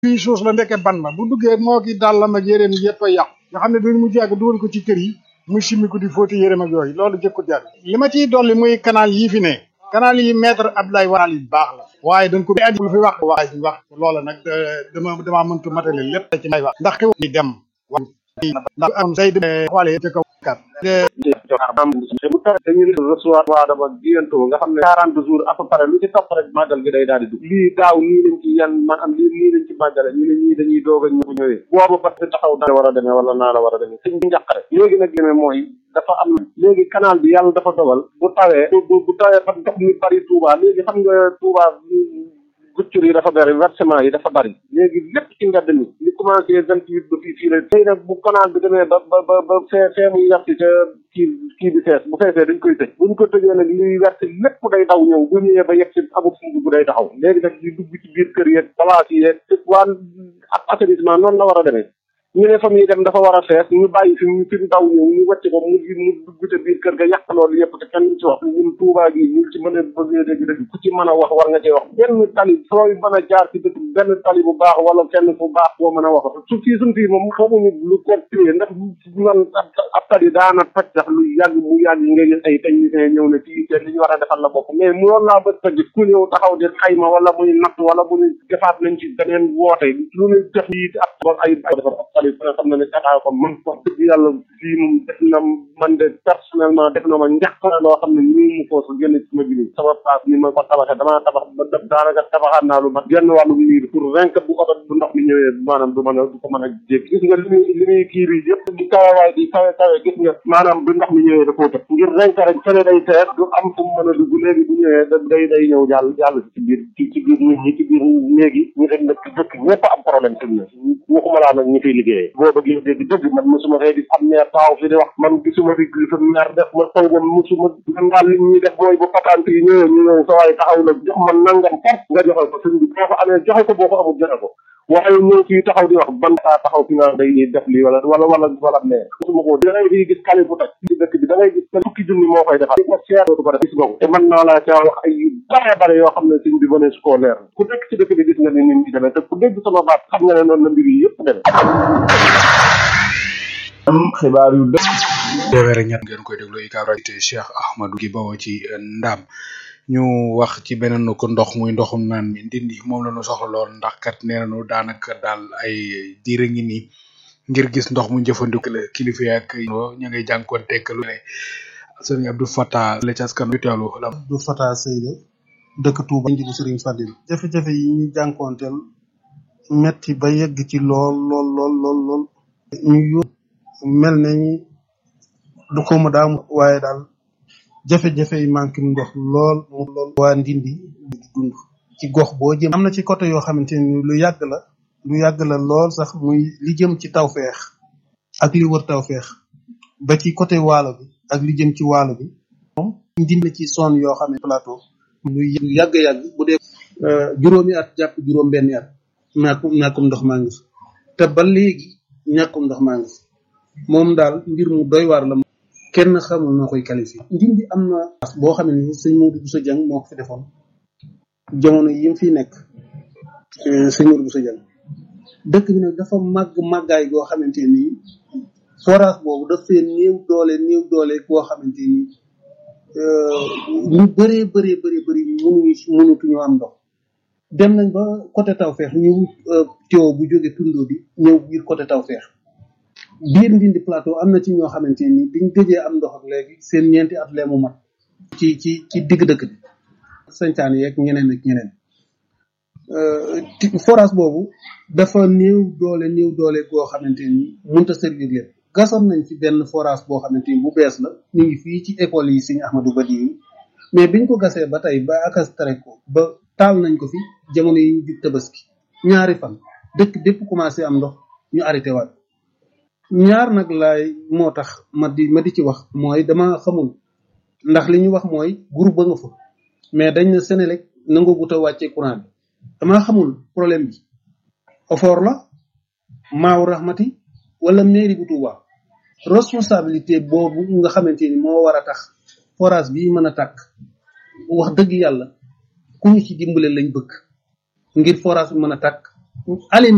fii suus la ndeke ban la bu duggee moo ki dàllam ak yéreem yëpp a yàqu nga xam ne duñ mu jàgg dugal ko ci kër yi muy simmi ko di fóoti yéreem ak yooyu loolu jëkku jar li ma ciy dolli muy canal yii fi ne canal yi maître Abdoulaye Wade yi baax la waaye dañ ko lu fi wax wax wax loola nag dama damaa mëntu matale lépp ci may wax ndax xew ni dem ndax am say xoolee ci kaw kat dañu recevoir waa dama bientôt nga xam ne quarante jours à peu près lu ci topp rek màggal gi day daal di dugg lii daaw nii lañ ci yan maanaam lii nii lañ ci màggale ñu ne ñii dañuy doog a ñëw ñëwee boobu ba taxaw naa la war a demee wala naa la war a demee sëñ bi njàqare léegi nag demee mooy dafa am léegi canal bi yàlla dafa dogal bu tawee bu bu tawee ba ndox mi bari Touba léegi xam nga Touba guccur yi dafa bari versement yi dafa bari léegi lépp ci mbedd mi li commencé vingt huit ba fii fii la tey nag bu canal bi demee ba ba ba ba fee fee muy werti ca kii kii bi fees bu feesee dañ koy tëj buñ ko tëjee nag liy werti lépp day daw ñëw bu ñëwee ba yegg si amul fu bu day taxaw léegi nag di dugg ci biir kër yeeg place yi yeeg waa ab assainissement noonu la war a demee ñu ne fa muy dem dafa war a fees ñu bàyyi fi mu fi mu daw ñëw ñu wàcc ko mu mu dugg ca biir kër ga yàq loolu yëpp te kenn ci wax ñun Touba gi ñu ci mën a bëggee dëgg dëgg ku ci mën a wax war nga cee wax benn tali sooy mën a jaar ci dëkk benn tali bu baax wala kenn fu baax boo mën a wax su fii suñ fii moom xamuñu lu ko téye ndax man ab tali daana toj sax lu yàgg mu yàgg nga gis ay technicien ñëw ne fii te li ñu war a defal la bokk mais mu loolu laa bët toj ku ñëw taxaw di xayma wala muy natt wala mu defaat nañ ci beneen woote lu ñu def yi ab ay defar ab tali nga xam ne ne état ko man wax dëgg yàlla fii moom def na man de personnellement def na ma njàqare loo xam ne ñu mu foofu génn ci ma gini sama place ni ma ko tabaxee damaa tabax ba def daanaka tabaxaat naa lu mat genn wàllu miir pour vingt bu oto bu ndox mi ñëwee maanaam du mën a du ko mën a jéggi gis nga li muy li muy kii bi yëpp di kawe waay di kawe kawe gis nga maanaam bu ndox mi ñëwee da koo tëb ngir renk rek fene day teer du am fu mu mën a dugg léegi bu ñëwee da day day ñëw jàll jàll ci biir ci ci biir nit ñi ci biir néegi ñu rek nag dëkk ñëpp am problème fi mu ne waxuma laa nag ñi fiy liggéeyee boo bëggee dégg dëgg man mosuma fee di am maire taaw fi di wax man gisuma fi fi maire def ma taw man mosuma man daal li ñuy def mooy bu patante yi ñëwee ñu ñëw sa waay taxaw la jox man nangam far nga joxe ko sëñ bi boo ko amee joxe ko boo ko amul joxe ko waaye ñëw fii taxaw di wax ban saa taxaw fi naan day def lii wala wala wala wala maire mosuma ko da ngay fii gis kali bu toj ci dëkk bi da ngay gis te fukki junni moo koy defal ko seer dootu ko def gis nga ko te man naa laa caa wax ay yu bare bare yoo xam ne sëñ bi mënee su koo leer ku nekk ci dëkk bi gis nga ni nit ñi demee te ku dégg sama baat xam nga ne noonu la mbir yi yëpp demee am xibaar yu dëgg téeméer ñett ngeen koy déglu UCAB rajo te Cheikh Ahmadou gi bawoo ci Ndam ñu wax ci beneen ko ndox muy ndoxum naan mi ndindi moom la ñu soxla lool ndax kat nee nañu daanaka daal ay diire ngi nii ngir gis ndox mu jëfandiku la kilifa yi ak ña ngay jànkuwanteeg lu ne sëriñ Abdou Fatah la ci askan wi teewlu la. Abdou Fatah Seyda dëkk Touba njibu sëriñ Fadil jafe-jafe yi ñu jànkoonteel metti ba yegg ci lool lool lool lool lool ñu yób mel nañ du ko ma daam waaye daal jafe-jafe yi manqué ndox lool mu lool waa ndindi di dund ci gox boo jëm am na ci côté yoo xamante ni lu yàgg la lu yàgg la lool sax muy li jëm ci tawfeex ak li wër tawfeex ba ci côté waalo bi ak li jëm ci waalo bi moom ndindi ci zone yoo xam ne plateau lu yàgg-yàgg bu dee juróomi at jàpp juróom benni at ñàkkum ñàkkum ndox maa ngi fi te ba léegi ñàkkum ndox maa ngi fi moom daal mbir mu doy waar la kenn xamul noo koy qualifié ndindi am na boo xam ne ni sëñ Modou Bousso Dieng moo ko fi defoon jamono yi mu fi nekk sëñ Modou Bousso Dieng dëkk bi nag dafa màgg màggaay goo xamante ni forage boobu dafay néew doole néew doole goo xamante ni ñu bëree bëree bëri bëri mënuñu mënutuñu am ndox dem nañ ba côté Tawfeex ñu teew bu jóge tundoo bi ñëw biir côté Tawfeex biir ndindi plateau am na ci ñoo xamante ni biñ gëjee am ndox ak léegi seen ñeenti at lee mu mat ci ci ci digg dëkk bi sañcaan yeeg ñeneen ak ñeneen forage boobu dafa néew doole néew doole goo xamante ni mënta servir leen gasoon nañ ci benn forage boo xamante ni bu bees la ñu ngi fii ci école yi Serigne Ahmadou Badi yi mais biñ ko gasee ba tey ba akas tere ko ba taal nañ ko fi jamono yi ñu jub tabaski ñaari fan dëkk bépp commencé am ndox ñu arrêté waat ñaar nag laay moo tax ma di ma di ci wax mooy dama xamul ndax li ñu wax mooy groupe ba nga fa mais dañ ne Sénélec nangu gut a wàccee courant bi dama xamul problème bi ofoor la maaw rahmati wala mairie bu Touba responsabilité boobu nga xamante ni moo war a tax forage bi mën a tàkk wax dëgg yàlla ku ñu ci dimbale lañ bëgg ngir forage bi mën a tàkk